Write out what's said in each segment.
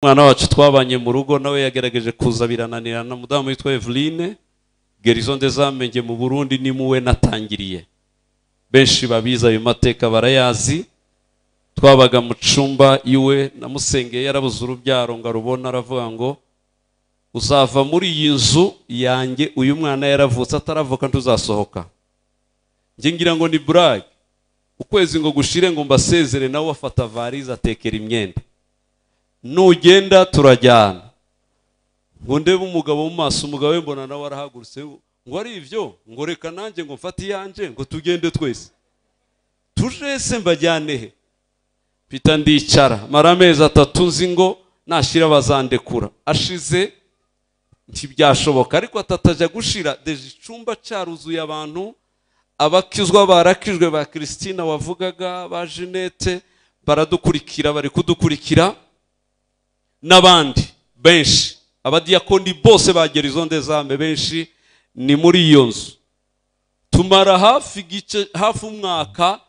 umwana wacu twabanye mu rugo nawe yagerageje kuza birananira na mudamu witwa eveline gerizo ndezamenye mu burundi ni muwe natangiriye benshi babizi ayo mateka barayazi twabaga mu cumba iwe namusengeye yarabuze urubyaro ngo arubona aravuga ngo uzava muri iyi nzu yanjye uyu mwana yaravutse ataravuka ntuzasohoka njye ngira ngo ni burage ukwezi ngo gushire ngo mbasezere nawe afata varize atekera imyenda nugenda turajyana ngo ndebe umugabo mu maso umugabo we mbona nawe arahagurutse ngo ari ibyo ngo reka nanjye ngo mfate iyanjye ngo tugende twese tuje se mbajyane he mpita ndicara mara amezi atatu nzi ngo nashyira bazandekura ashize ntibyashoboka ariko atatajya gushira deje icumba cyaruzuye abantu abakizwa barakijwe ba christine wavugaga ba jeannette baradukurikira bari kudukurikira n'abandi benshi abadiyakoni bose bagera izo ndezame benshi ni muri iyo nzu tumara hafi igice hafi umwaka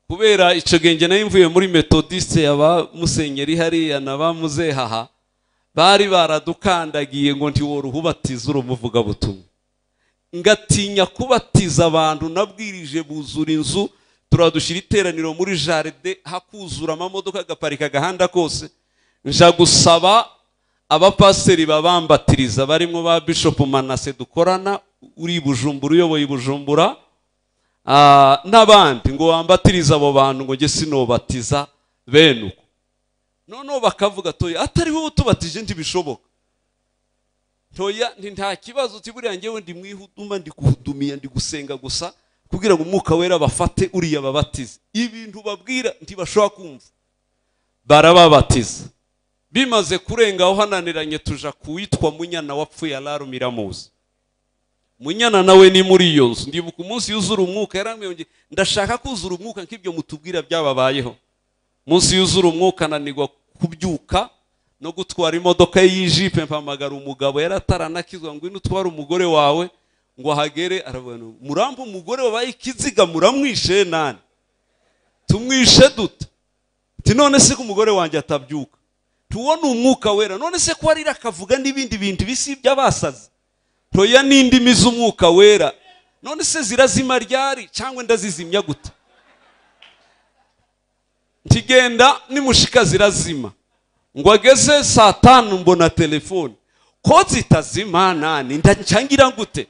kubera icyo genge nayo mvuye muri metodiste ya ba musenyeri hariya na ba muzehaha bari baradukandagiye ngo ntiworuhe ubatiza urumuvugabutumwa ngatinya kubatiza abantu nabwirije buzura inzu turadushyira iteraniro muri jaride hakuzura amamodoka agaparika agahanda kose nja gusaba abapasiteri babambatiriza barimo ba bishop manase dukorana uri bujumbura uyoboye bujumbura n'abandi ngo wambatirize abo bantu ngo njye sinobatiza bene uko noneho bakavuga toya atari wowe utubatije ntibishoboka toya nta kibazo buriya ngewe ndi mwihuduma ndi kuhudumiya ndi gusenga gusa kugira ngo umwuka wera bafate uriya babatize ibintu babwira ntibashobora kumva barababatiza bimaze kurenga aho hananiranye tuja kuwitwa munyana wapfuye araro miramuzi munyana nawe ni muri iyo nzu ndibuka umunsi yuzura umwuka yarambwiye ndashaka kuzura umwuka nk'ibyo mutubwira byababayeho umunsi yuzura umwuka ananirwa kubyuka no gutwara imodoka ye y'ijipe mpamagara umugabo yari ataranakizwa ngo ino utware umugore wawe ngo ahagere aravuga murampa umugore wabaye ikiziga muramwishe nani tumwishe duta none se ko umugore wanjye atabyuka tuwo ni umwuka wera none se ko arira akavuga n'ibindi bintu bisi by'abasazi ntoya n'indimi z'umwuka wera none se zirazima ryari cyangwa ndazizimya gute ntigenda nimushika zirazima ngo ageze saa tanu mbona telefone ko zitazima nani ndangira gute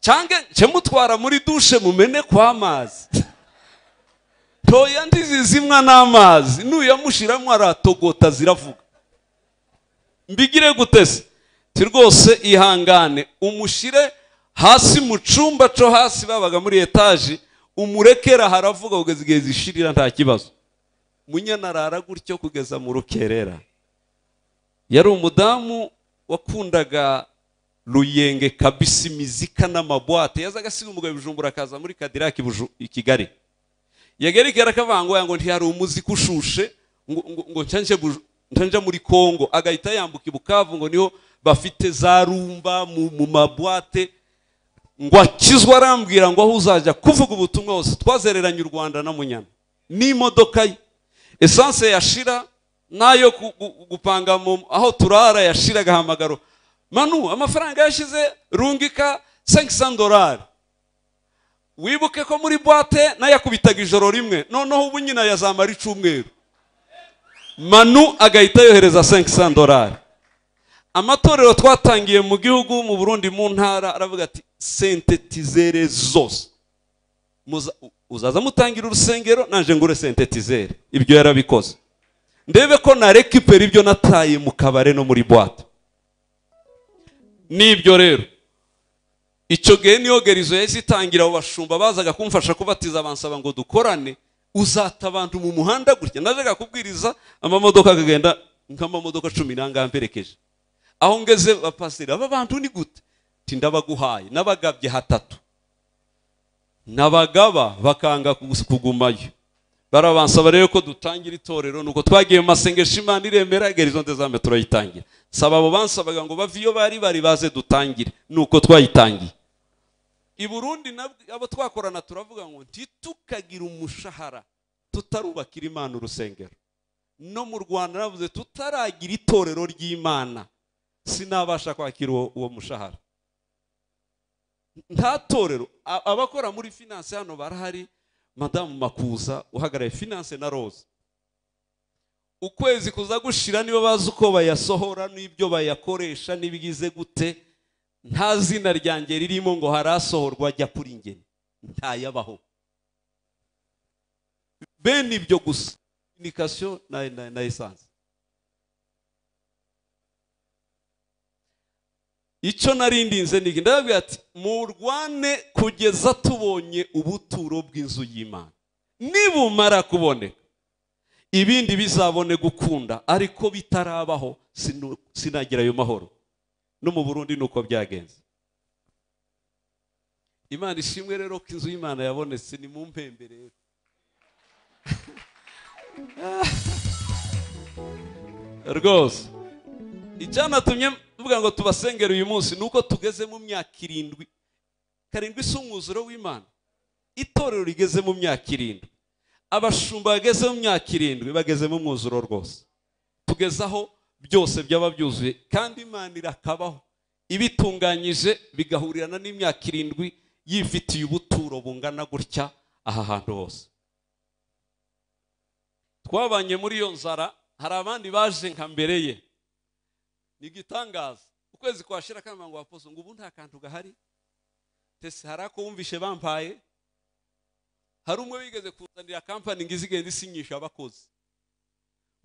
cyangwa mutwara muri dushe mumene kw'amazi toya ndizizimwa n'amazi nuyamushiramo aratogota ziravuga mbigire guteze ti rwose ihangane umushire hasi mu cumba co hasi babaga muri etaje umurekera haravuga kugeza igihe zishirira nta kibazo munyana arara gutyo kugeza mu rukerera yari umudamu wakundaga ruyenge kabisi imizika n'amabwate yazaga asiga umugabo ibijumbura akaza muri kadiraki i kigali yagerekera akavangoya ngo ntihari umuziki ushushe ngo njya muri congo agahita yambuka ibukavu ngo niho bafite za rumba mu mabwate ngo akizwe arambwira ngo aho uzajya kuvuga ubutumwa hose twazereranye u rwanda na munyana n'imodoka ye esanse yashira n'ayo gupanga aho turara yashira agahamagaro manu amafaranga yashyize rungika senkisa dorari wibuke ko muri boite nayakubitaga ijoro rimwe noneho ubu nyina yazamara icumweru manu agahita yohereza senkisa dorari amatorero twatangiye mu gihugu mu burundi mu ntara aravuga ati sentetizere zose uzaza mutangira urusengero naje ngure sentetizere ibyo yarabikoze ndebe ko narekipera ibyo nataye mu kabare no muri boite nibyo rero icyo gihe niyo gerizo yahise itangira abo bashumba bazaga kumfasha kubatiza bansaba ngo dukorane uzata abantu mu muhanda gutya najyaga kubwiriza amamodoka akagenda nk'amamodoka cumi mperekeje aho ngeze bapasira aba bantu ni gute ndabaguhaye n'abagabye hatatu n'abagaba bakanga kugumayo barabansaba rero ko dutangira itorero nuko twagiye mu masengesho imana iremera gerizo ndezame turayitangira saba abo bansabaga ngo bave iyo bari bari baze dutangire nuko twayitangiye i burundi abo twakorana turavuga ngo ntitukagira umushahara tutarubakira imana urusengero no mu rwanda navuze tutaragira itorero ry'imana sinabasha kwakira uwo uwo mushahara nta torero A- abakora muri finance hano barahari madamu makuza uhagarariye finance na rose ukwezi kuza gushira nibo bazi uko bayasohora n'ibyo bayakoresha n'ibigize gute nta zina ryanjye ririmo ngo harasohorwa ajya kuri ngeni ntayabaho bene ibyo gusa communication na, na, na essence icyo narindinze niki ndababwira ati murwane kugeza tubonye ubuturo bw'inzu y'imana nibumara kuboneka ibindi bizabone gukunda ariko bitarabaho sinu- sinagira ayo mahoro no mu burundi ni uko byagenze imana ishimwe rero ko inzu y'imana yabonetse ni mu mpembe rero rwose icyanatumye mvuga ngo tubasengere uyu munsi ni uko tugeze mu myaka irindwi karindwi si umwuzuro w'imana itorero rigeze mu myaka irindwi abashumba bageze mu myaka irindwi bageze mu mwuzuro rwose tugeze aho byose byaba byuzuye kandi imana irakabaho ibitunganyije bigahurirana n'imyaka irindwi yifitiye ubuturo bungana gutya aha hantu hose twabanye muri iyo nzara hari abandi baje nka mbere ye ni igitangaza ukwezi kwashira kamba ngo waposo ngo ubu nta kantu gahari tese hari ako wumvishe bampaye hari umwe wigeze kuzanira kampani ngo izigenda isinyisha abakozi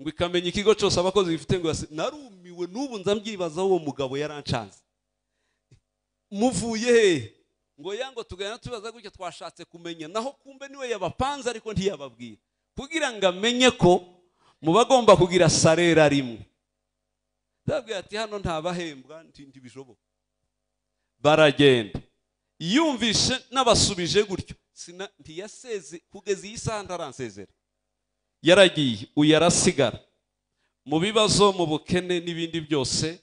ngo ikamenya ikigo cyose abakozi bifite ngo yasi- narumiwe n'ubu ndabyibazaho uwo mugabo yarancanze muvuye hehe ngo ya ngo tuganira tubaza gutya twashatse kumenya naho kumbe niwe yabapanze ariko ntiyababwira kugira ngo amenye ko mu bagomba kugira sarera rimwe ndabwira ati hano ntabahembwa nti- ntibishoboka baragenda yumvishe n'abasubije gutyo Sina- ntiyaseze kugeza iyi saha ntaransezera yaragiye uyu arasigara mu bibazo mu bukene n'ibindi byose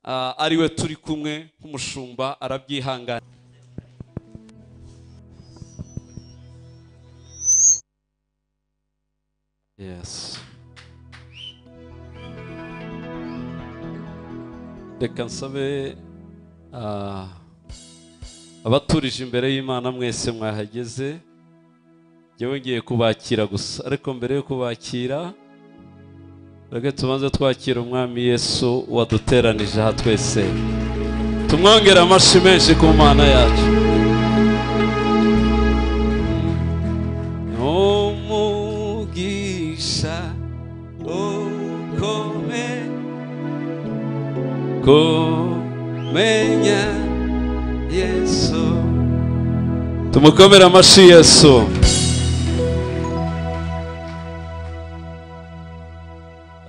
ah, ariwe turi kumwe nk'umushumba arabyihangana Yes. Reka nsabe ah, abaturije imbere y'Imana mwese mwahageze njyewe ngiye kubakira gusa ariko mbere yo kubakira reka tubanze twakira umwami Yesu waduteranije aha twese tumwongere amashyi menshi ku Mana yacu umugisha ukomeye kumenya yesu tumukomere amashyi yesu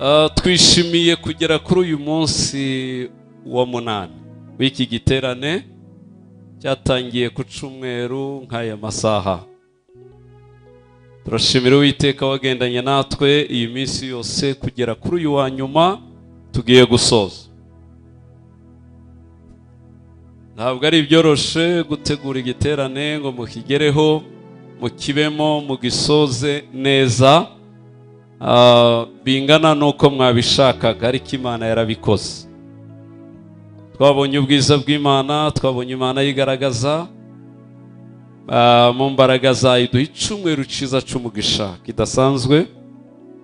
Ah, twishimiye kugera kuri uyu munsi wa munani w'iki giterane cyatangiye ku cyumweru nk'aya masaha turashimira uwiteka wagendanye natwe iyi minsi yose kugera kuri uyu wa nyuma tugiye gusoza ntabwo ari ibyoroshe gutegura igiterane ngo mukigereho mukibemo mugisoze neza ah, bingana n'uko mwabishakaga ariko imana yarabikoze twabonye ubwiza bw'imana twabonye imana yigaragaza Ah, mu mbaraga zayo duha icyumweru cyiza cy'umugisha kidasanzwe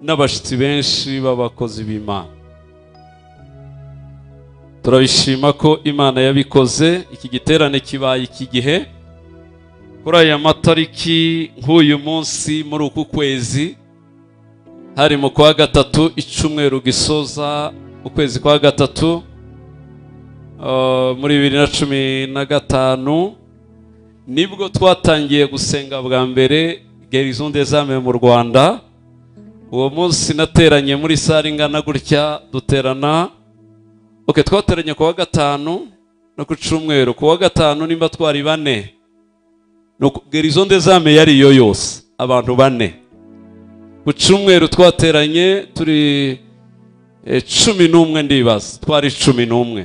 n'abashyitsi benshi b'abakozi b'imana turabishima ko imana yabikoze iki giterane kibaye iki gihe kuri aya matariki nk'uyu munsi muri uku kwezi hari mu kwa gatatu icyumweru gisoza ukwezi kwa gatatu ah, muri bibiri na cumi na gatanu nibwo twatangiye gusenga bwa mbere gerison des âmes mu rwanda uwo munsi nateranye muri sare ingana gutya duterana ok twateranye ku wa gatanu no ku cyumweru ku wa gatanu nimba twari bane Nuko gerison des âmes yari iyo yose abantu bane ku cyumweru twateranye turi eh, cumi n'umwe ndibaza twari cumi n'umwe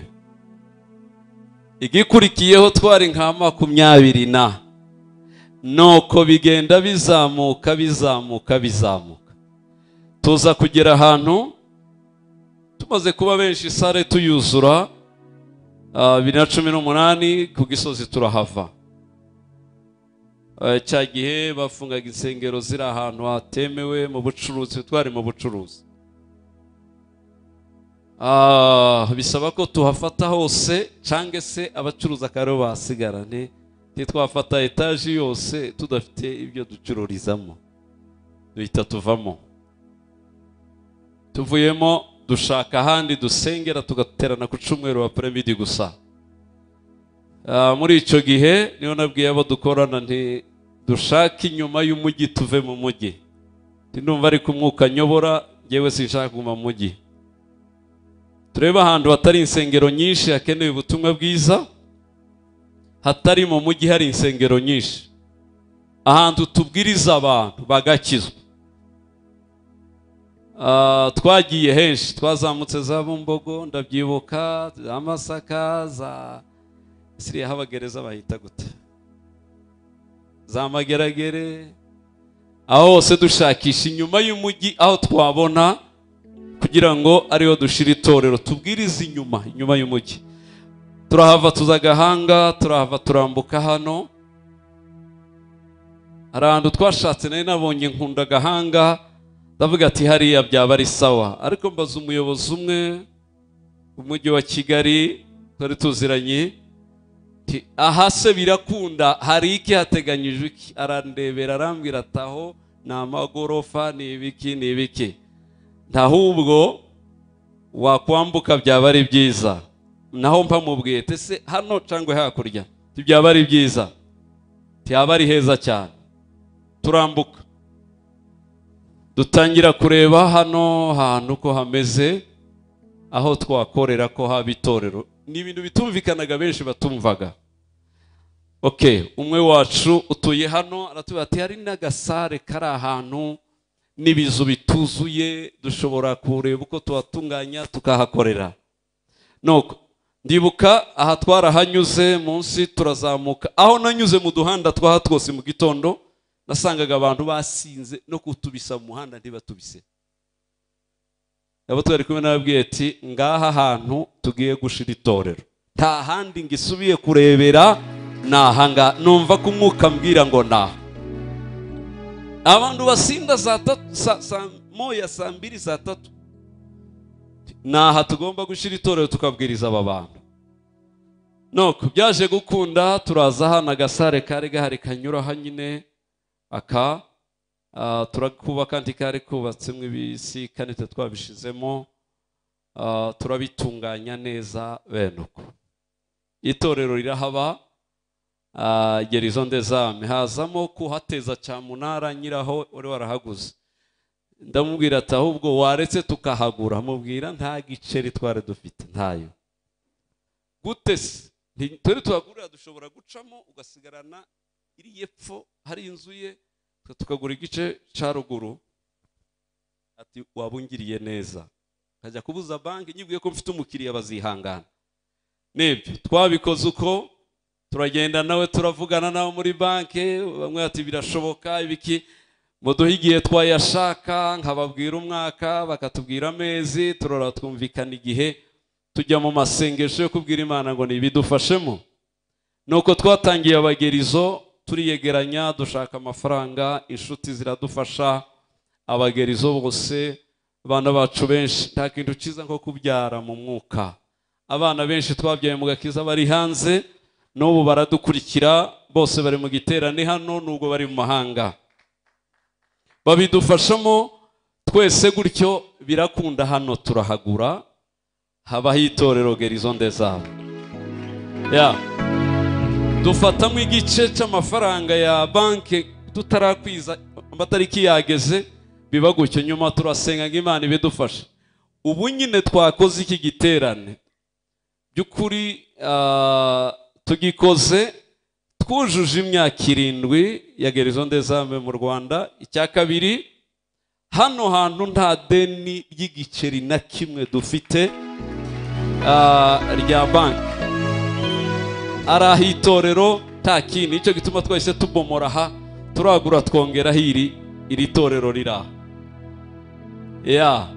igikurikiyeho twari nka makumyabiri na nuko bigenda bizamuka bizamuka bizamuka tuza kugera ahantu tumaze kuba benshi sare tuyuzura ah, bibiri na cumi n'umunani ku gisozi turahava Eh, cya gihe bafungaga insengero ziri ahantu hatemewe mu bucuruzi twari mu bucuruzi Ah, bisaba ko tuhafata hose cyangwa se abacuruza akaribo bahasigara ni ntitwafata etaje yose tudafite ibyo ducururizamo duhita tuvamo tuvuyemo dushaka ahandi dusengera tugaterana ku cyumweru wa piramidi gusa Ah, muri icyo gihe niyo nabwiye abo dukorana nti dushake inyuma y'umujyi tuve mu mujyi Nti ndumva ariko umwuka nyobora ngewe sinshaka kuguma mu mujyi turebe ahantu hatari insengero nyinshi hakenewe ubutumwa bwiza hatari mu mujyi hari insengero nyinshi ahantu tubwiriza abantu bagakizwa Ah, twagiye henshi twazamutse za bumbogo ndabyibuka za masaka za siriya habagereza bahita gute za mageragere aho hose dushakisha inyuma y'umujyi aho twabona kugira ngo ariho dushira itorero tubwirize inyuma inyuma y'umujyi turahava tuza agahanga turahava turambuka hano hari ahantu twashatse nari nabonye nkunda agahanga ndavuga ati hariya byaba ari sawa ariko mbaza umuyobozi umwe umujyi wa kigali twari tuziranye Ati, aha se birakunda hari iki hateganyijwe iki arandebera arambwira ataho ni amagorofa ni ibiki ni ibiki ntahubwo wakwambuka byaba ari byiza naho mpa mubwiye tese hano cyangwa hakurya Ati, byaba ari byiza byaba ari heza cyane turambuka dutangira kureba hano hantu ko hameze aho twakorera ko haba itorero ni ibintu bitumvikanaga benshi batumvaga ok umwe wacu utuye hano aratubwira ati hari n'agasare kari ahantu n'ibizu bituzuye dushobora kureba uko tuhatunganya tukahakorera nuko ndibuka aha twarahanyuze munsi turazamuka aho nanyuze mu duhanda twaha twose mu gitondo nasangaga abantu basinze no kutubisa mu muhanda ntibatubise abo twari kumwe n'ababwiye ati ngaha hantu tugiye gushira itorero nta handi ngo isubiye kurebera ni ahanga numva ko umwuka ambwira ngo ni aha abantu basinda za tatu sa, sa, moya saa mbiri za tatu ni aha tugomba gushyira itorero tukabwiriza aba bantu nuko byaje gukunda turaza hano agasare kari gahari kanyuraho nyine aka Ah, turakubaka kandi kari kubatsemo ibisi kandi twe twabishizemo ah, turabitunganya neza bene uko itorero rirahaba ah, gerizo ndezame hazamo kuhateza cyamunara nyiraho wari warahaguze ndamubwira ati ahubwo waretse tukahagura mubwira nta giceri twari dufite ntayo gute se Nti- turi tuhagurira dushobora gucamo ugasigarana iri yepfo hari inzu ye twe tukagura igice cya ruguru ati waba ungiriye neza nkajya kubuza banki nyibwiye ko mfite umukiriya bazihangana nibyo twabikoze uko turagenda nawe turavugana nawe muri banki bamwe ati birashoboka ibiki muduhe igihe twayashaka nkababwira umwaka bakatubwira amezi turora twumvikana igihe tujya mu masengesho yo kubwira imana ngo ntibidufashemo nuko twatangiye abagerizo turiyegeranya dushaka amafaranga inshuti ziradufasha abagerizo bose abana bacu benshi nta kintu cyiza nko kubyara mu mwuka abana benshi twabyaye mu gakiza bari hanze n'ubu baradukurikira bose bari mu giterane hano nubwo bari mu mahanga babidufashamo twese gutyo birakunda hano turahagura habaho itorero gerizo ndezabo ya dufatamo igice cy'amafaranga ya banki tutarakwiza amatariki yageze biba gutyo nyuma turasenga ngo imana ibidufashe ubu nyine twakoze iki giterane by'ukuri ah, tugikoze twujuje imyaka irindwi ya gerizo ndezame mu rwanda icya kabiri hano hantu nta deni ry'igiceri na kimwe dufite ah, rya banki ari ah'itorero nta kindi nicyo gituma twahise tubomora aha turagura twongeraho iri iri torero riri aha ya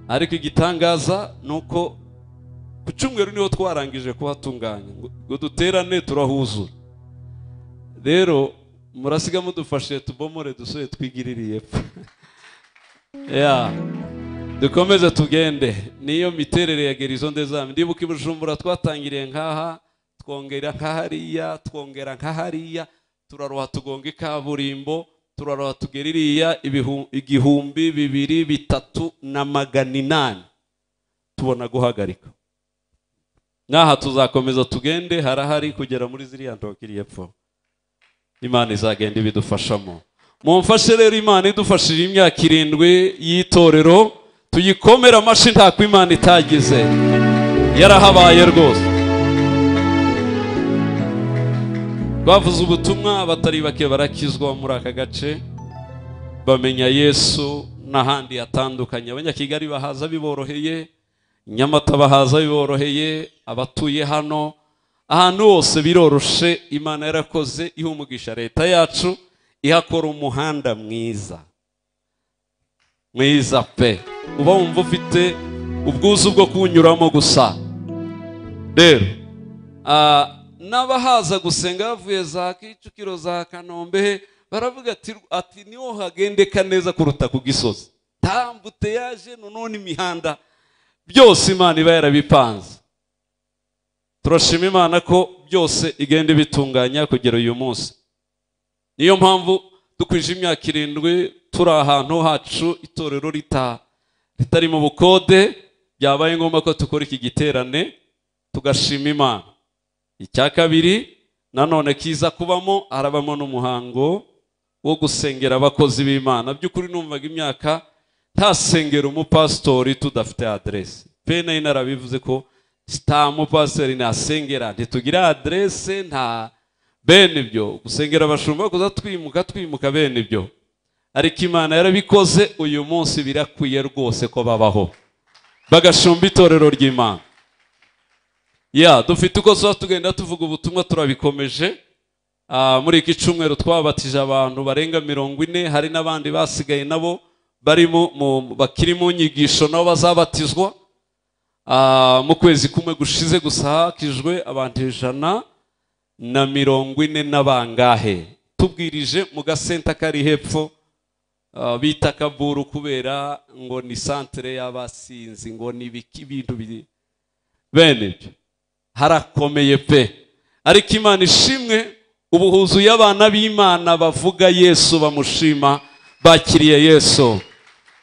ariko igitangaza ni uko ku cyumweru niho twarangije kuhatunganya ngo ngo duterane turahuzura rero murasiga mudufashe tubomore dusore twigirire epfo ya dukomeze tugende niyo miterere ya gerizo ndezame ndibuka i bujumbura twatangiriye nk'aha twongera nk'ahariya twongera nk'ahariya turaroha tugonga ikaburimbo turaroha tugera iriya ibihu- igihumbi bibiri bitatu na magana inani tubona guhagarika n'aha tuzakomeza tugende harahari kugera muri ziriya ndogo iri epfo imana izagenda ibidufashamo mumfashe rero imana idufashije imyaka irindwi y'itorero tuyikomere amashyi ntako imana itagize yarahabaye rwose bavuze ubutumwa abatari bake barakizwa muri aka gace bamenya yesu n'ahandi hatandukanye abanyakigali bahaza biboroheye nyamata bahaza biboroheye abatuye hano ahantu hose biroroshe imana yarakoze iha umugisha leta yacu ihakora umuhanda mwiza mwiza pe uba wumva ufite ubwuzu bwo kuwunyuramo gusa rero ah, n'abahaza gusenga bavuye za kicukiro za kanombe baravuga ati ati niho hagendeka neza kuruta ku gisozi tambute yaje none imihanda byose imana iba yarabipanze turashima imana ko byose igenda ibitunganya kugera uyu munsi niyo mpamvu dukwije imyaka irindwi turi ahantu hacu itorero rita ritari mu bukode byabaye ngombwa ko dukora iki giterane tugashima imana icya kabiri nanone kiza kubamo harabamo n'umuhango wo gusengera abakozi b'imana by'ukuri numvaga imyaka ntasengera umupasitori tudafite aderesi pe nayo narabivuze ko nta mupasitori nasengera ntitugira aderesi nta bene ibyo gusengera abashumba kuza twimuka twimuka bene ibyo ariko imana yarabikoze uyu munsi birakwiye rwose ko babaho bagashumba itorero ry'imana ya dufite uko tuba tugenda tuvuga ubutumwa turabikomeje Ah, muri iki cyumweru twabatije abantu barenga mirongo ine hari n'abandi basigaye nabo bari mu- mu- bakiri mu nyigisho nabo bazabatizwa Ah, mu kwezi kumwe gushize gusa hakijwe abantu ijana na mirongo ine n'abangahe tubwirije mu gasenta kari hepfo ah, bita kaburu kubera ngo ni santere y'abasinzi ngo ni ibiki ibintu biri bene ibyo harakomeye pe ariko imana ishimwe ubu huzuye abana b'imana bavuga yesu bamushima bakiriye yesu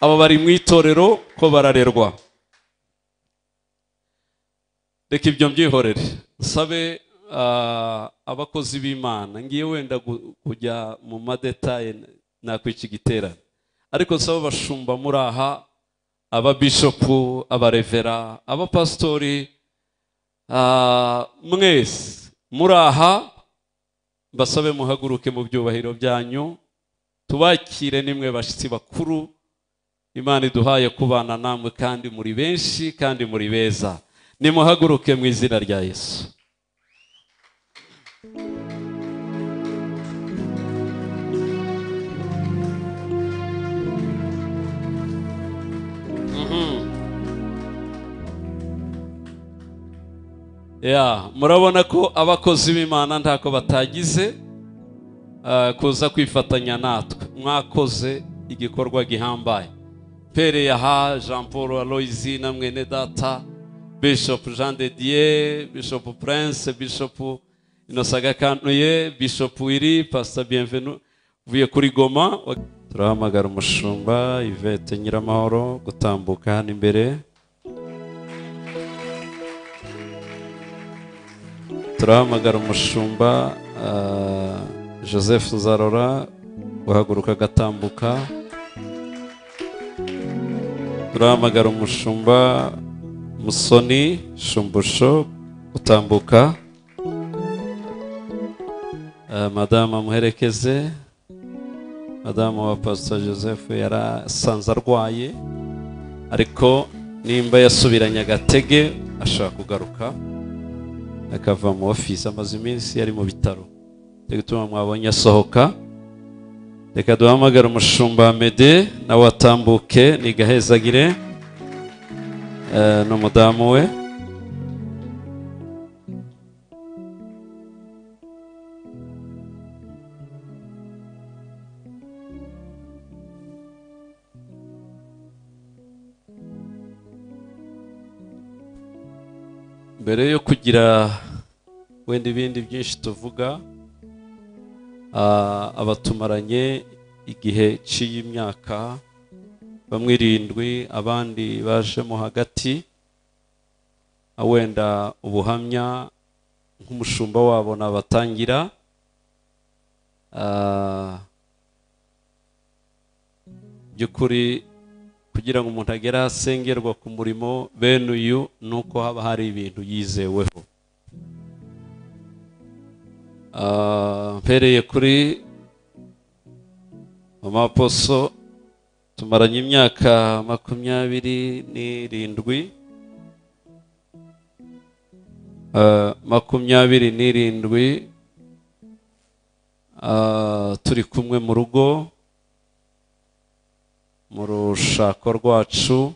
aba bari mu itorero ko bararerwa reka ibyo mbyihorere nsabe ah, abakozi b'imana ngiye wenda gu- kujya mu madetaye nakwiki giterane ariko nsaba abashumba muri aha ababishopu abarevera abapasitori Ah, mwese muri aha mbasabe muhaguruke mu byubahiro byanyu tubakire nimwe bashyitsi bakuru imana iduhaye kubana namwe kandi muri benshi kandi muri beza nimuhaguruke mu izina rya yesu ya murabona ko abakozi b'imana ntako batagize eh, kuza kwifatanya natwe mwakoze igikorwa gihambaye pere yaha jean paul aloyizi na mwene data bishop jean de dieu bishop prince bishop inosagakanuye bishop wiri pastor bienvenu uvuye kuri goma turahamagara umushumba ivete nyiramahoro gutambuka hano imbere turahamagara umushumba ah, joseph nzarora guhaguruka agatambuka turahamagara umushumba musoni shumbusho gutambuka Ah, madama muherekeze madamu wa pastor joseph yarasanze arwaye ariko nimba yasubiranye agatege ashaka kugaruka akava mu ofisi amaze iminsi yari mu bitaro cyo gutuma mwabonye asohoka reka duhamagare umushumba mede nawe atambuke ni gahezagire Eh, n'umudamu we mbere yo kugira wenda ibindi byinshi tuvuga ah, abatumaranye igihe cy'imyaka bamwe irindwi abandi bajemo hagati ah, wenda ubuhamya nk'umushumba wabo nabatangira Ah, by'ukuri kugira ngo umuntu agere ahasengerwa ku murimo bene uyu ni uko haba hari ibintu yizeweho Ah, mpereye kuri mama poso tumaranye imyaka makumyabiri n'irindwi Ah, makumyabiri n'irindwi Ah, turi kumwe mu rugo mu rushako rwacu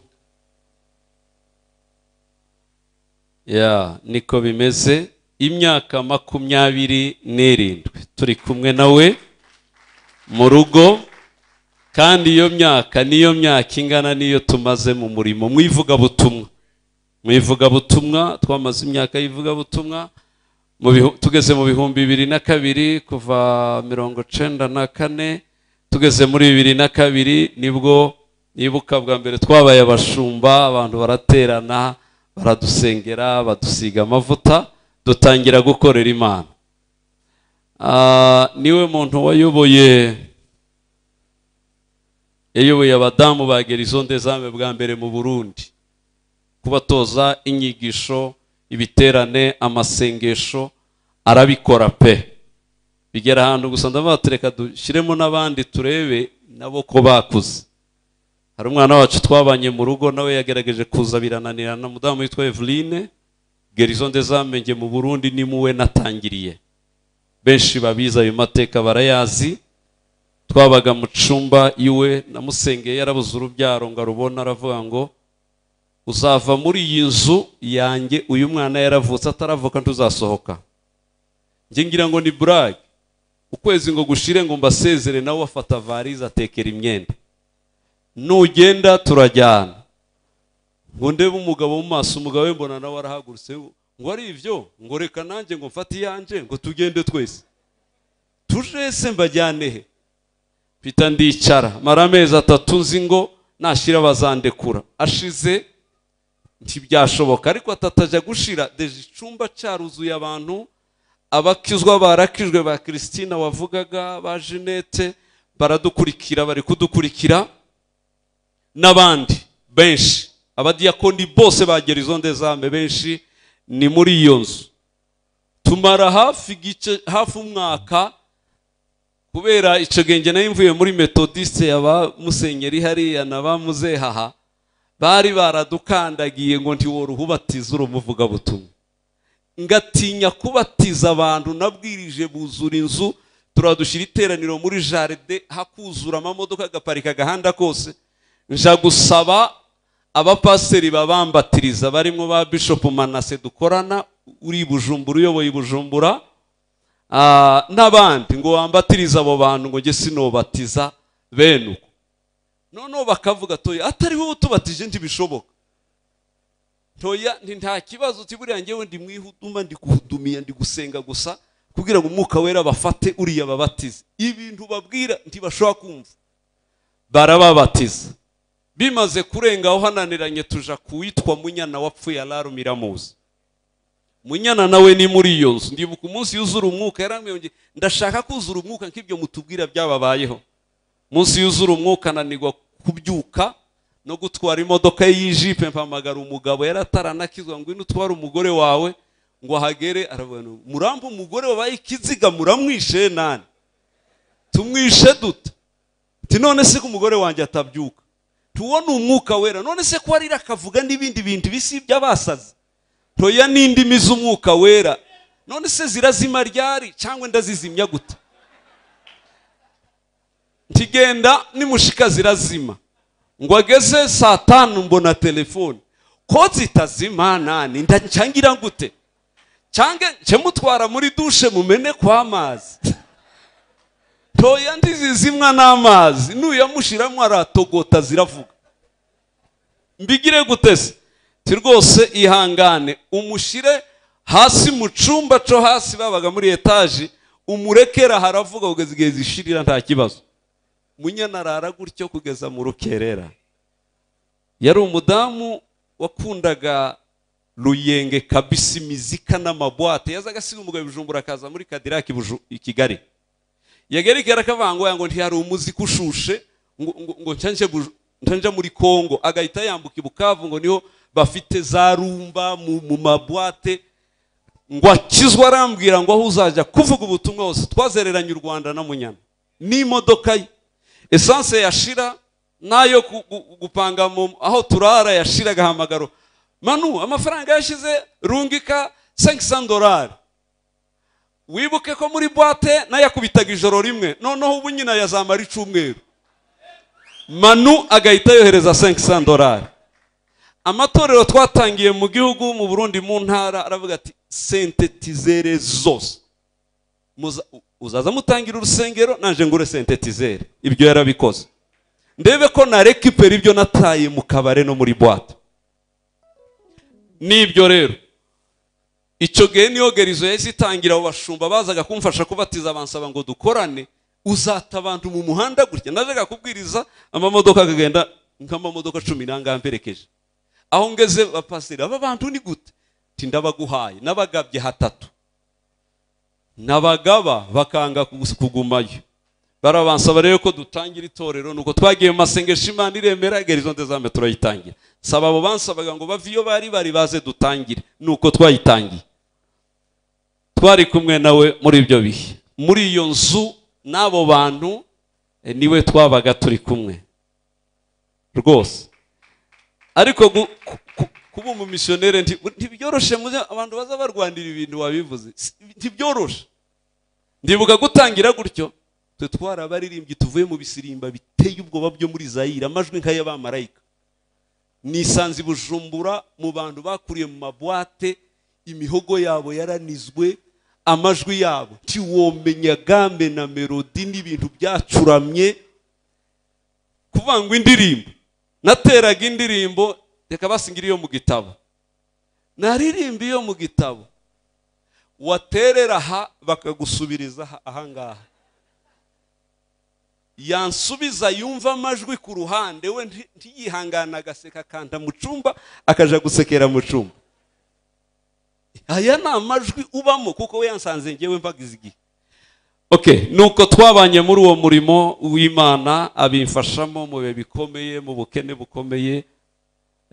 ya niko bimeze imyaka makumyabiri n'irindwi turi kumwe nawe mu rugo kandi iyo myaka niyo myaka ingana n'iyo tumaze mu murimo mu ivugabutumwa mu ivugabutumwa twamaze imyaka y'ivugabutumwa mu bihu- tugeze mu bihumbi bibiri na kabiri kuva mirongo cenda na kane tugeze muri bibiri na kabiri nibwo nibuka bwa mbere twabaye abashumba abantu baraterana baradusengera badusiga amavuta dutangira gukorera imana Ah, niwe muntu wayoboye yayoboye abadamu ba gerison des armes bwa mbere mu burundi kubatoza inyigisho ibiterane amasengesho arabikora pe bigera ahantu gusa ndavuga tureka dushyiremo n'abandi turebe nabo ko bakuze hari umwana wacu twabanye mu rugo nawe yagerageje kuza birananirana umudamu witwa Eveline gerison des armes mu burundi ni muwe natangiriye benshi babizi ayo mateka barayazi twabaga mu cyumba iwe namusengeye yarabuze urubyaro ngo arubona aravuga ngo uzava muri iyi nzu yanjye uyu mwana yaravutse ataravuka ntuzasohoka njye ngira ngo ni burage ukwezi ngo gushire ngo mbasezere nawe afata varize atekera imyenda nugenda turajyana ngo ndebe umugabo mu maso umugabo we mbona nawe arahagurutse ngo ari ibyo ngo reka nanjye ngo mfate iyanjye ngo tugende twese tuje se mbajyane he mpita ndicara mara amezi atatu nzi ngo nashira bazandekura ashize ntibyashoboka ariko atatajya gushira deje icumba cyaruzuye abantu abakizwa barakijwe ba christine wavugaga ba jeannette baradukurikira bari kudukurikira n'abandi benshi abadiyakoni bose ba gerison des armes benshi ni muri iyo nzu tumara hafi igice hafi umwaka kubera icyo genge nayo mvuye muri metodiste ya ba musenyeri hariya na ba muzehaha bari baradukandagiye ngo ntiwora uhubatiza urumuvugabutumwa ngatinya kubatiza abantu nabwirije buzura inzu turadushyira iteraniro muri jaride hakuzura amamodoka agaparika agahanda kose nja gusaba abapasiteri babambatiriza barimo ba bishop manase dukorana uri i bujumbura uyoboye i bujumbura Ah, n'abandi ngo wambatirize abo bantu ngo njye sinobatiza bene uko noneho bakavuga toya atari wowe utubatije ntibishoboka toya nti nta kibazo uti buriya njyewe ndi mwihuduma ndi kuhudumiya ndi gusenga gusa kugira ngo umwuka wera bafate uriya babatize ibintu babwira ntibashobora kumva barababatiza bimaze kurenga aho hananiranye tuja kuwitwa munyana wapfuye alaru miramuzi munyana nawe ni muri iyo nzu ndibuka umunsi yuzura umwuka yarambwiye ngo ndashaka kuzura umwuka nk'ibyo mutubwira byababayeho munsi yuzura umwuka ananirwa kubyuka no gutwara imodoka ye y'ijipe mpamagara umugabo yari ataranakizwa ngo ino utware umugore wawe ngo ahagere aravuga ngo murampa umugore wabaye ikiziga muramwishe nani tumwishe duta ati none se ko umugore wanjye atabyuka tuwone umwuka wera none se ko warira akavuga n'ibindi bintu bisi by'abasazi toya n'indimi z'umwuka wera none se zirazima ryari cyangwa ndazizimya gute ntigenda nimushika zirazima ngo ageze saa tanu mbona telefone ko zitazima nani ndacangira gute cyange nce mutwara muri dushe mumene kw'amazi ntoya ndizizimwa n'amazi nuyamushiramo aratogota ziravuga mbigire gute se ti rwose ihangane umushyire hasi mu cyumba cyo hasi babaga muri etaje umurekera haravuga kugeza igihe zishirira nta kibazo munyana arara gutyo kugeza mu rukerera yari umudamu wakundaga ruyenge kabisi imizika n'amabwate yazaga asiga umugabo ibijumbura akaza muri kadiraki i kigali yagaragara ko avangoya ngo ntihari umuziki ushushe ngo ngo- ngo nshanje buj- nshanje muri kongo agahita yambuka i bukavu ngo niho bafite za rumba mu mu mabwate ngo akizwe arambwira ngo aho uzajya kuvuga ubutumwa hose twazereranye u rwanda na munyana n'imodoka ye esanse yashira n'ayo ku- gu- gupanga mu- aho turara yashira agahamagaro manu amafaranga yashize rungika 500 dolari wibuke ko muri boite nayo yakubitaga ijoro rimwe noneho ubu nyina yazamara icumweru manu agahita yohereza 500 dolari amatorero twatangiye mu gihugu mu burundi mu ntara aravuga ati sentetizere zose Muza- uzaza mutangira urusengero nanje ngure sentetizere ibyo yarabikoze ndebe ko narekipera ibyo nataye mu kabare no muri boite nibyo rero icyo gihe niyo gerizo yahise itangira abo bashumba bazaga kumfasha kubatiza bansaba ngo dukorane uzata abantu mu muhanda gutya najyaga kubwiriza amamodoka akagenda nk'amamodoka cumi n'anga mperekeje aho ngeze bapasiteri aba bantu ni gute nti ndabaguhaye nabagabye hatatu nabagaba bakanga kugus- kugumayo barabansaba rero ko dutangira itorero nuko twagiye mu masengesho imana iremera gerizo ndezambe turayitangira saba abo bansabaga ngo bave iyo bari bari baze dutangire nuko twayitangiye twari kumwe nawe muri ibyo bihe muri iyo nzu n'abo bantu eh, niwe twabaga turi kumwe rwose ariko gu- ku- ku- kuba umumisiyoneri nti- ntibyoroshe muze abantu baza barwanira ibintu wabivuze Si- ntibyoroshe ndibuka gutangira gutyo twe twarabaririmbyi tuvuye mu bisirimba biteye ubwoba byo muri zayire amajwi nk'ay'abamarayika nisanze i bujumbura mu bantu bakuriye mu mabwate imihogo yabo yaranizwe amajwi yabo ntiwomenya gambe na melodi n'ibintu byacuramye kuvuga ngo indirimbo nateraga indirimbo reka basingira iyo mu gitabo naririmba iyo mu gitabo waterera aha bakagusubiriza aha- aha ngaha yansubiza yumva amajwi ku ruhande we nti- ntiyihangane agaseka akanda mu cyumba akaja gusekera mu cyumba aya ni amajwi ubamo kuko we yansanze ngewe mbagize igihe okay nuko twabanye muri uwo murimo w'imana abimfashamo mu bihe bikomeye mu bukene bukomeye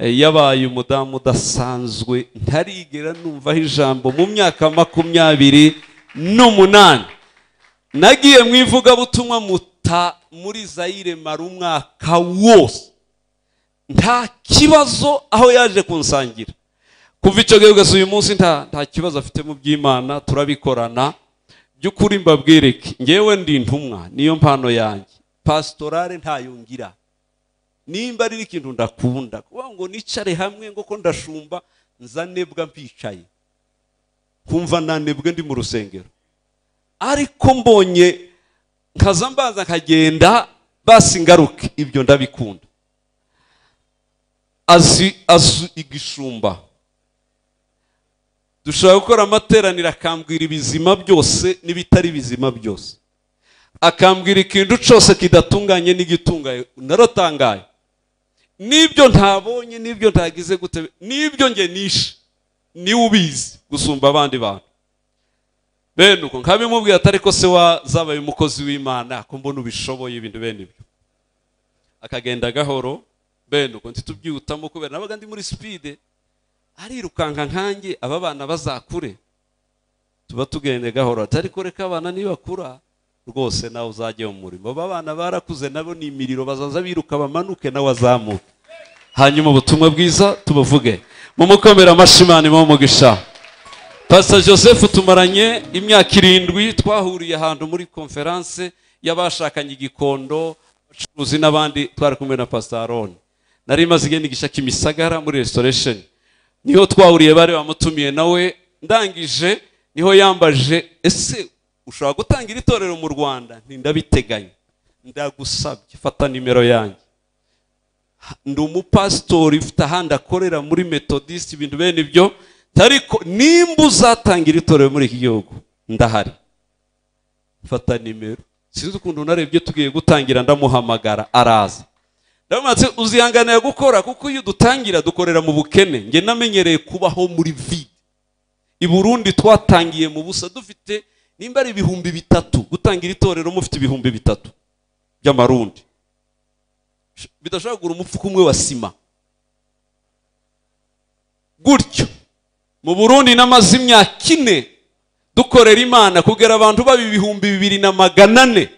Eh, yabaye umudamu udasanzwe ntarigera numvaho ijambo mu myaka makumyabiri n'umunani nagiye mu ivugabutumwa muta muri zayire mara umwaka wose nta kibazo aho yaje kunsangira kuva icyo gihe kugeza uyu munsi nta nta kibazo afite mu by'imana turabikorana by'ukuri mbabwire iki ngewe ndi intumwa niyo mpano yanjye pasitorale ntayo ngira nimba ari ikintu ndakunda kuvuga ngo nicare hamwe ngo ko ndashumba nzanebwa mpicaye kumva nanebwe ndi mu rusengero ariko mbonye nkaza mbaza nkagenda basi ngaruke ibyo ndabikunda azi azi igishumba dushobora gukora amateraniro akambwira ibizima byose n'ibitari bizima byose akambwira ikintu cyose kidatunganye n'igitunganye naratangaye n'ibyo ntabonye n'ibyo ntagize gute n'ibyo nge nishe niwe ubizi gusumba abandi bantu bene uko nkabimubwira atari ko se wazabaye umukozi w'imana ko mbona ubishoboye ibintu bene ibyo akagenda gahoro bene uko ntitubyihutamo kubera nabaga ndi muri sipide arirukanka nkanjye aba bana bazakure tuba tugende gahoro ati ariko reka abana nibakura rwose nawe uzajye mu murimo aba bana barakuze nabo ni imiriro bazaza biruka bamanuke nawe azamuke hanyuma ubutumwa bwiza tubuvuge mu mukomera amashimani mu mugisha pasita joseph tumaranye imyaka irindwi twahuriye ahantu muri konferanse y'abashakanye igikondo abacuruzi n'abandi twari kumwe na pasitaroni nari maze igenda igishaka imisagara muri resitoresheni niho twahuriye bari bamutumiye nawe ndangije niho yambaje ese ushobora gutangira itorero mu rwanda ntindabiteganya ndagusabye fata nimero yanjye ndi umupasitori ufite ahandi akorera muri metodisite ibintu bene ibyo ariko nimba uzatangira itorero muri iki gihugu ndahari fata nimero sinzi ukuntu narebye tugiye gutangira ndamuhamagara araza ndamubatse uzihanganira gukora kuko iyo dutangira dukorera mu bukene njye namenyereye kubaho muri vide i burundi twatangiye mu busa dufite nimba ari ibihumbi bitatu gutangira itorero mufite ibihumbi bitatu by'amarundi bidashobora kugura umufuka umwe wa sima gutyo mu burundi n'amazi imyaka ine dukorera imana kugera abantu baba ibihumbi bibiri na magana ane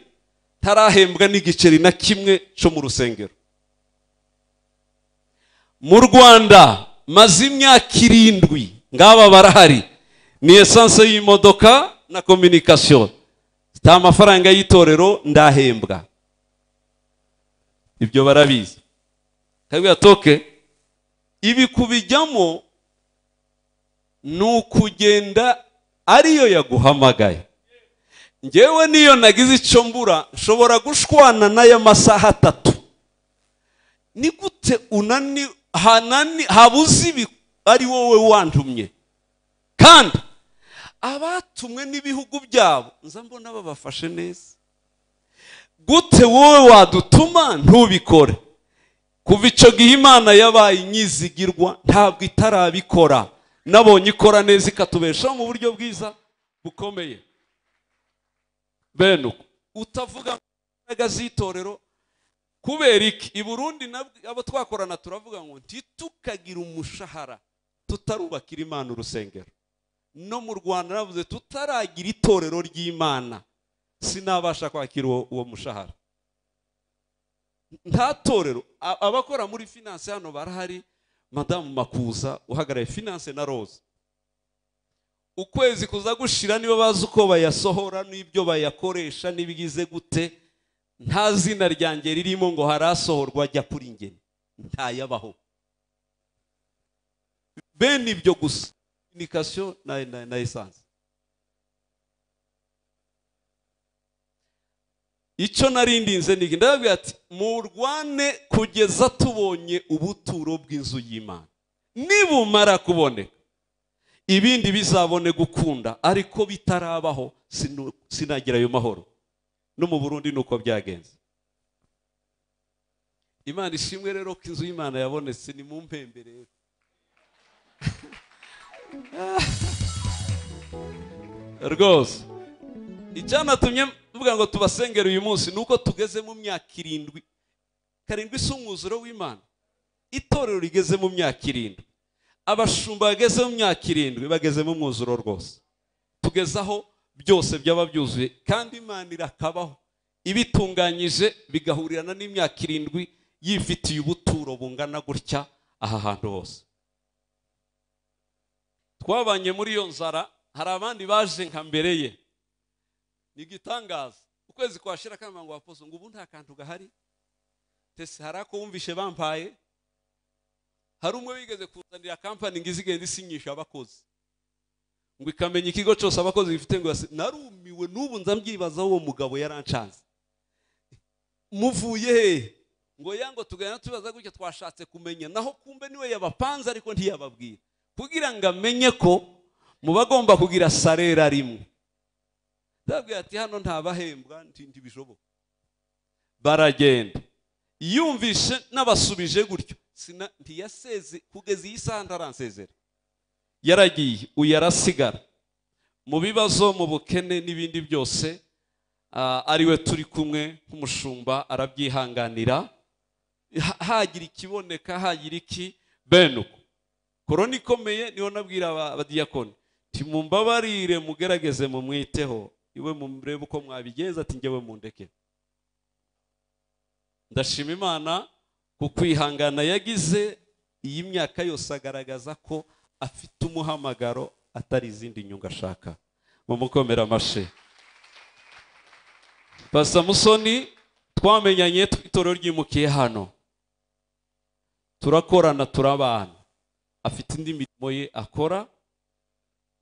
tarahembwa n'igiceri na kimwe cyo mu rusengero mu rwanda maze imyaka irindwi ngaba barahari ni esanse y'imodoka na kominikasiyo si amafaranga y'itorero ndahembwa ibyo barabizi kabwira toke ibi kubijyamo ni ukugenda ariyo yaguhamagaye ngewe niyo nagize icyo mbura nshobora gushwana n'aya masaha atatu ni gute unani hanani habuze ibi ari wowe wantumye kandi abatumwe n'ibihugu byabo nza mbona babafashe neza gute wowe wadutuma ntubikore kuva icyo gihe imana yabaye inyizigirwa ntabwo itarabikora nabonye ikora neza ikatubeshaho mu buryo bwiza bukomeye bene uko utavuga imbaraga z'itorero kubera iki i burundi abo twakorana turavuga ngo ntitukagira umushahara tutarubakira imana urusengero no mu rwanda navuze tutaragira itorero ry'imana sinabasha kwakira uwo mushahara nta torero abakora muri finance hano barahari madamu makuza uhagarariye finance na rose ukwezi kuza gushira niba bazi uko bayasohora n'ibyo bayakoresha n'ibigize gute nta zina ryanjye ririmo ngo harasohorwa ajya kuri ingeni ntayabaho bene ibyo gusa inikasiyo na, na, na esanse icyo narindinze ni ndababwira ati murwane kugeza tubonye ubuturo bw'inzu y'imana nibumara kuboneka ibindi bizabone gukunda ariko bitarabaho sinagira ayo mahoro no mu burundi ni uko byagenze imana ishimwe rero ko inzu y'imana yabonetse ni mu mpembe rero rwose icyanatumye mvuga ngo tubasengere uyu munsi ni uko tugeze mu myaka irindwi karindwi si umwuzuro w'imana itorero rigeze mu myaka irindwi abashumba bageze mu myaka irindwi bageze mu mwuzuro rwose tugezaho byose byaba byuzuye kandi imana irakabaho ibitunganyije bigahurirana n'imyaka irindwi yifitiye ubuturo bungana gutya aha hantu hose twabanye muri iyo nzara hari abandi baje nka mbere ye ni igitangaza ukwezi kwashira akamarango wapoze ngo ubu nta kantu gahari tese hari ako wumvishe bampaye hari umwe wigeze kuzanira kampani ngo izigenda isinyisha abakozi ngo ikamenya ikigo cyose abakozi bifite ngo narumiwe n'ubu nza mbyibazaho uwo mugabo yarancanze muvuye he ngo yango tugana tubaza gutya twashatse kumenya naho kumbe niwe yabapanze ariko ntiyababwira kugira ngo amenye ko muba agomba kugira sarera rimwe ndabwira ati hano ntabahembwa ntibishoboka baragenda yumvishe n'abasubije gutyo ntiyaseze kugeza iyi saha ntaransezera yaragiye uyu arasigara mu bibazo mu bukene n'ibindi byose ariwe turi kumwe nk'umushumba arabyihanganira hagira ikiboneka hagira iki bene uko korona ikomeye niho nabwira abadiyakoni timumbabarire mugerageze mumwiteho iwe murebe uko mwabigenza ati ngewe mundeke ndashima imana ku kwihangana yagize iyi myaka yose agaragaza ko afite umuhamagaro atari izindi nyungu ashaka mumukomere amashe Pastor musoni twamenyanye tw'itorero ryimukiye hano turakorana turabana afite indi mirimo ye akora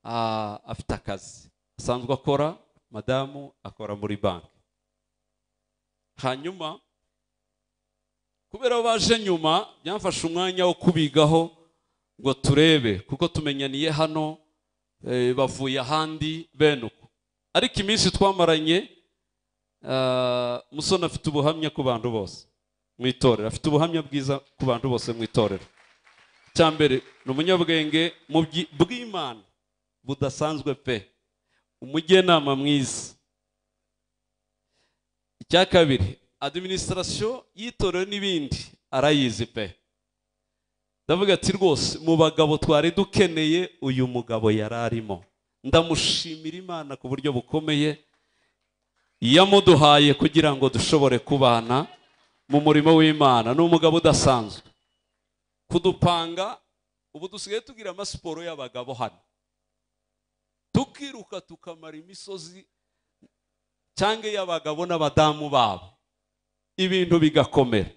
ah, afite akazi asanzwe akora madamu akora muri banki hanyuma kubera ko baje nyuma byamfashe umwanya wo kubigaho ngo turebe kuko tumenyaniye hano eh, bavuye ahandi bene uko ariko iminsi twamaranye ah, musoni afite ubuhamya ku bantu bose mu itorero afite ubuhamya bwiza ku bantu bose mu itorero icya mbere ni umunyabwenge mu byi- bw'imana budasanzwe pe umujyanama mwiza icya kabiri adiminisitirasiyo y'itorero n'ibindi arayizi pe ndavuga ati rwose mu bagabo twari dukeneye uyu mugabo yari arimo ndamushimira imana ku buryo bukomeye yamuduhaye kugira ngo dushobore kubana mu murimo w'imana ni umugabo udasanzwe kudupanga ubu dusigaye tugira amasiporo y'abagabo hano tukiruka tukamara imisozi cyangwa iy'abagabo n'abadamu babo ibintu bigakomera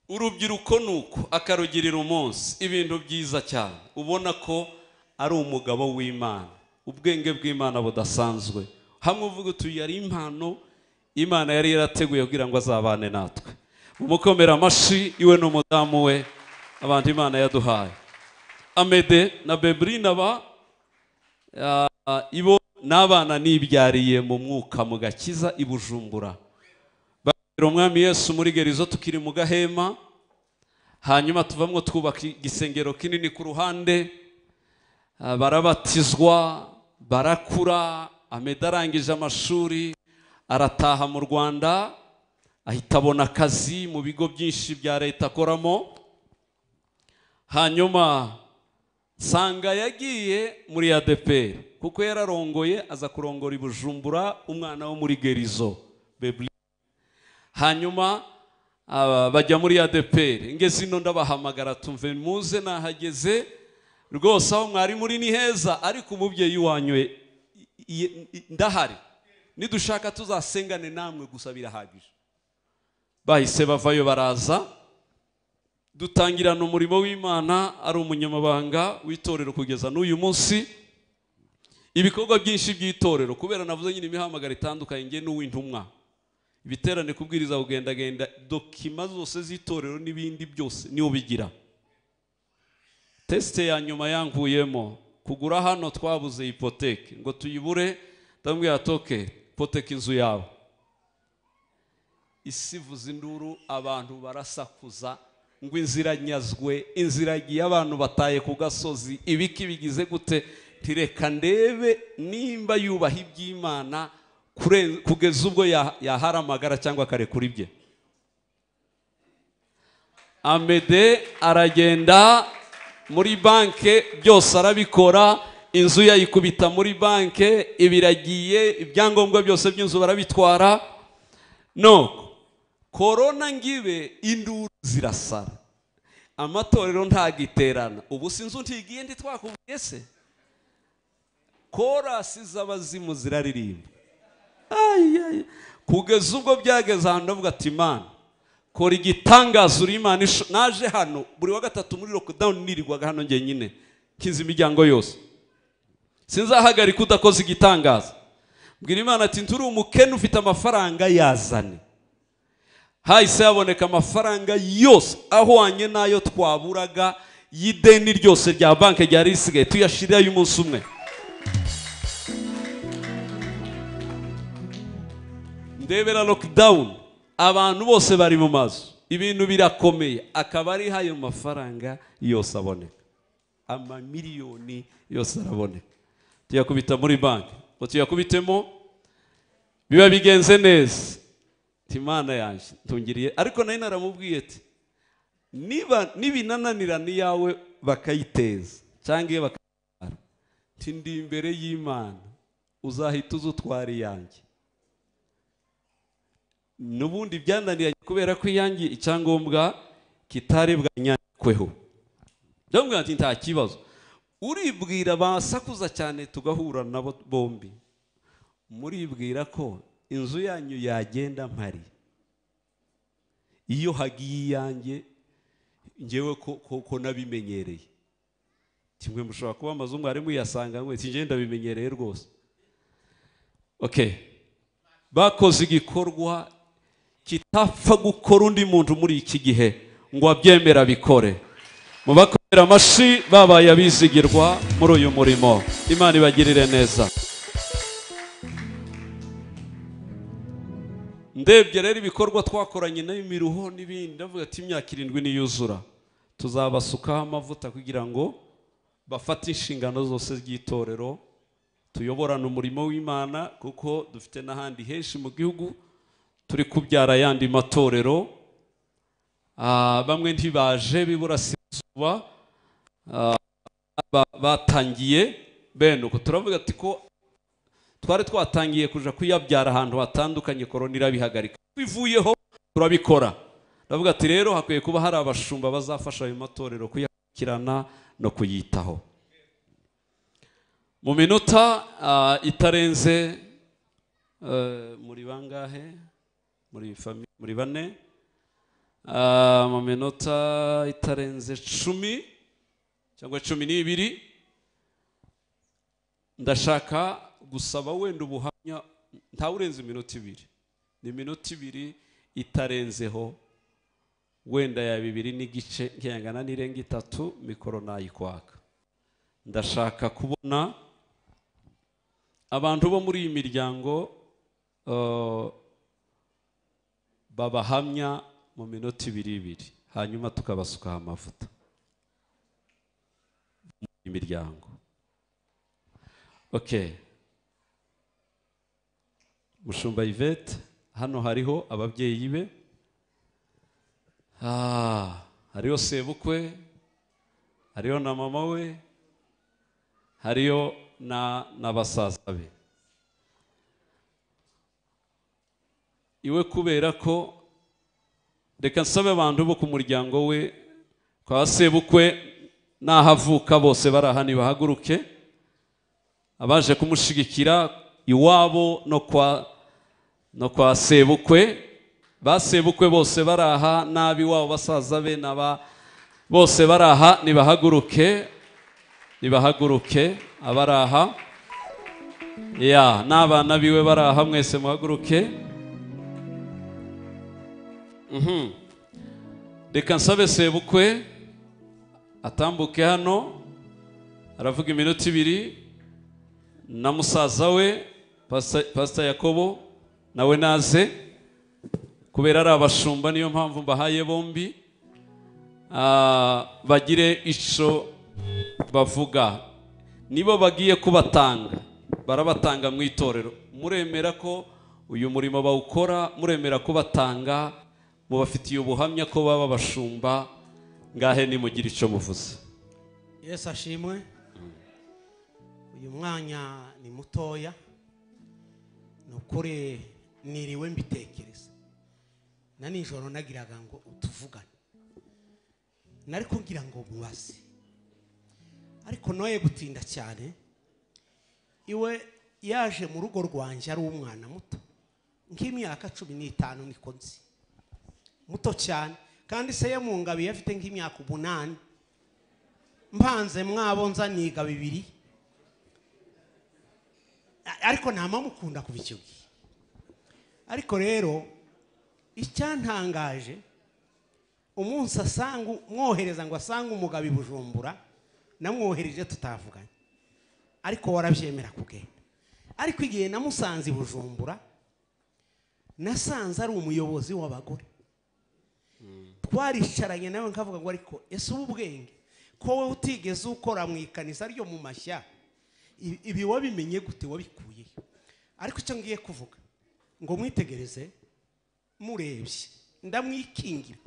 urubyiruko ni uko akarugirira umunsi ibintu byiza cyane ubona ko ari umugabo w'imana ubwenge bw'imana budasanzwe hamwe uvuga uti "Uyu yari impano imana yari yarateguye kugira ngo azabane natwe umukomera amashyi iwe n'umudamu we abantu imana yaduhaye amede na bebrina ba ah, ibo n'abana nibyariye mu mwuka mu gakiza i bujumbura Tubwira umwami yesu muri gerizo tukiri mu gahema hanyuma tuvamwo twubaka igisengero kinini ku ruhande Ah, barabatizwa barakura ameda arangije amashuri arataha mu rwanda ahita abona akazi mu bigo byinshi bya leta akoramo hanyuma sanga yagiye muri adeperi kuko yararongoye aza kurongora i bujumbura umwana wo muri gerizo Bebli hanyuma aba, bajya muri adeperi ngeze ino ndabahamagara tumve muze nahageze rwose aho mwari muri ni heza ariko umubyeyi wanyu e- ye- ndahari nidushaka tuzasengane namwe gusa birahagije bahise bavayo baraza dutangirana umurimo w'imana ari umunyamabanga w'itorero kugeza n'uyu munsi ibikorwa byinshi by'itorero kubera navuze nyine imihamagara itandukanye nge n'uw'intumwa ibiterane kubwiriza kugendagenda dokima zose z'itorero n'ibindi byose niwo bigira tesite ya nyuma yanguyemo kugura hano twabuze ipoteke ngo tuyibure ndamubwira toke poteke inzu yawe isivuza induru abantu barasakuza ngo inzira nyazwe inzira yagiye abantu bataye ku gasozi ibiki bigize gute ntireka ndebe nimba yubaha iby'imana kure- kugeza ubwo ya- yahara amagara cyangwa akarekura ibye amede aragenda muri banke byose arabikora inzu yayikubita muri banke ibiragiye ibyangombwa byose by'inzu barabitwara no korona ngibe induru zirasara amatorero ntagiterana ubu si inzu ntigiye ndi twakubwiye se korasi z'abazimu ziraririmba Ai, ai. kugeza ubwo byageze ahantu ndavuga ati imana kora igitangaza uri imana isho-" naje hano buri wa gatatu muri lockdown nirirwaga hano njyenyine nkiza imiryango yose sinzahagarika udakoze igitangaza mbwira imana ati nturi umukene ufite amafaranga yazane hahise haboneka amafaranga yose ahwanye n'ayo twaburaga y'ideni ryose rya banki ryari risigaye tuyashirirayo umunsi umwe ndebera lockdown abantu bose bari mu mazu ibintu birakomeye akaba ari ayo mafaranga yose aboneka amamiliyoni yose araboneka tuyakubita muri banki ngo tuyakubitemo biba bigenze neza Ati, imana yanjye tungiriye ariko nari naramubwiye ati niba nibinananirana iyawe bakayiteza cyangwa iyo bakayitwara nti ndi imbere y'imana uzahita uza utwara iyanjye n'ubundi byananiranye kubera ko iyangi icyangombwa kitaribwanyandikweho ndamubwira ati nta kibazo uribwira basakuza cyane tugahura nabo bombi muribwira ko inzu yanyu yagenda mpari iyo hagiye iyanjye ngewe ko- ko- ko nabimenyereye kimwe mushobora kuba amazu mwari muyasanga mwe si njye ndabimenyereye rwose okay bakoze igikorwa kitapfa gukora undi muntu muri iki gihe ngo abyemera abikore mu bakomera amashyi babaye abizigirwa muri uyu murimo imana ibagirire neza ndebye rero ibikorwa twakoranye n'imiruho n'ibindi ndavuga ati imyaka irindwi niyuzura tuzabasukaho amavuta kugira ngo bafate inshingano zose z'itorero tuyoborane umurimo w'imana kuko dufite n'ahandi henshi mu gihugu turi kubyara ayandi matorero Ah, bamwe ntibaje b'iburasirazuba Ah, ba- batangiye bene uko turavuga ati ko twari twatangiye kuja kuyabyara ahantu hatandukanye korona irabihagarika bivuyeho turabikora ndavuga ati rero hakwiye kuba hari abashumba bazafasha ayo matorero kuyakurikirana no kuyitaho mu minota ah, itarenze eh, muri bangahe muri fami- muri bane Ah, mu minota itarenze cumi cyangwa cumi n'ibiri ndashaka gusaba wenda ubuhamya ntawe urenze iminota ibiri ni iminota ibiri itarenzeho wenda ya bibiri n'igice nkiyangana n'irenga itatu mikoro nayikwaka ndashaka kubona abantu bo muri iyi miryango eh, babahamya mu minota ibiri ibiri hanyuma tukabasukaho amavuta mu imiryango Okay. Mushumba Yvette, hano hariho ababyeyi be. Ah, hariho sebukwe, hariho na mama we, hariho na na basaza be. Iwe kubera ko reka nsabe abantu bo ku muryango we kwa sebukwe n'ahavuka bose bari aha nibahaguruke abaje kumushigikira iwabo no kwa no kwa sebukwe basebukwe bose bari aha n'ab'iwabo basaza be n'aba bose bari aha nibahaguruke nibahaguruke abari aha ya n'abana biwe bari aha mwese muhaguruke Mhm. reka nsabe sebukwe atambuke hano aravuga iminota ibiri na musaza we Pastor- pastor yakobo nawe naze kubera ari abashumba niyo mpamvu mbahaye bombi Ah, bagire ico bavuga nibo bagiye kubatanga barabatanga mu itorero muremera ko uyu murimo bawukora muremera ko batanga mubafitiye ubuhamya ko baba abashumba ngahe nimugire ico muvuze yesu ashimwe uyu mwanya ni mutoya ni ukuri niriwe mbitekereza na nijoro nagiraga ngo utuvugane nariko ngira ngo mubaze ariko noye gutinda cyane iwe yaje mu rugo rwanjye ari umwana muto nk'imyaka cumi n'itanu niko nzi muto cyane kandi se ye mu ngabiye afite nk'imyaka umunani mpanze mwabo nza niga bibiri A- ariko ntamamukunda kuva icyo gihe ariko rero icyantangaje umunsi asanga mwohereza ngo asange umugabo i bujumbura namwohereje tutavuganye ariko warabyemera kugenda ariko igihe namusanze i bujumbura nasanze ari umuyobozi w'abagore twaricaranye nawe nkavuga ngo ariko ese ubu ubwenge ko wowe utigeze ukora mu ikanisa ryo mu mashya ibi- ibi wabimenye gute wabikuyeho ariko icyo ngiye kuvuga ngo mwitegereze murebye ndamwikingira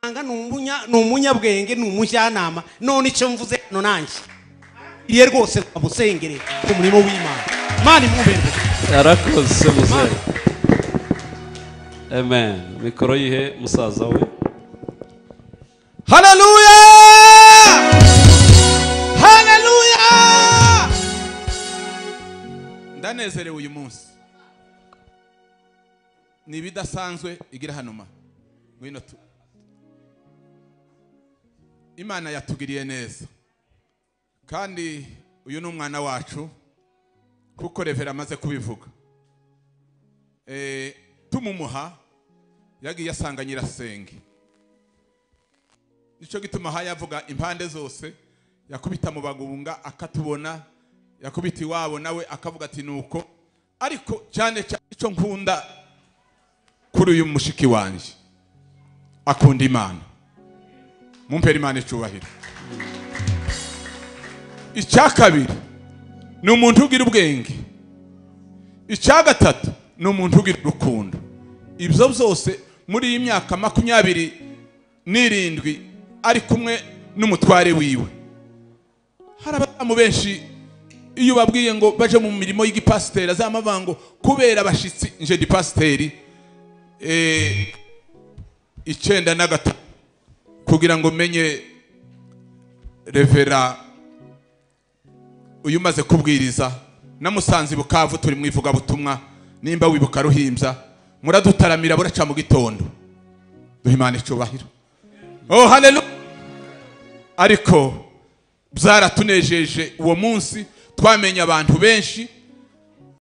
muganga ni umunya- ni umunyabwenge ni umujyanama none icyo mvuze hano nanjye iriye rwose twamusengere ku murimo w'imana imana imwubere yarakoze muzehe amen mikoro yihe musaza we haleluya haleluya ndanezerewe uyu munsi ni ibidasanzwe igira hanuma ngwino tu imana yatugiriye neza kandi uyu ni umwana wacu kuko revera amaze kubivuga Eh, tumumuha yagiye asanga nyirasenge nicyo gituma aha yavuga impande zose yakubita mu bagunga akatubona yakubita iwabo nawe akavuga ati nuko ariko cyane cyane icyo nkunda kuri uyu mushiki wanjye akunda imana mumpera imana icubahiro icya kabiri ni umuntu ugira ubwenge icya gatatu ni umuntu ugira urukundo ibyo byose muri iyi myaka makumyabiri n'irindwi ari kumwe n'umutware wiwe hari abadamu benshi iyo babwiye ngo baje mu mirimo y'igipasiteri azamava ngo kubera abashyitsi nje ndi pasiteri eh, icyenda na gatanu kugira ngo menye revera uyu umaze kubwiriza namusanze i bukavu turi mu ivugabutumwa nimba wibuka ruhimbya muradutaramira buraca mu gitondo duha imana icyubahiro Oh, haleluya. Ariko byaratunejeje uwo munsi twamenye abantu benshi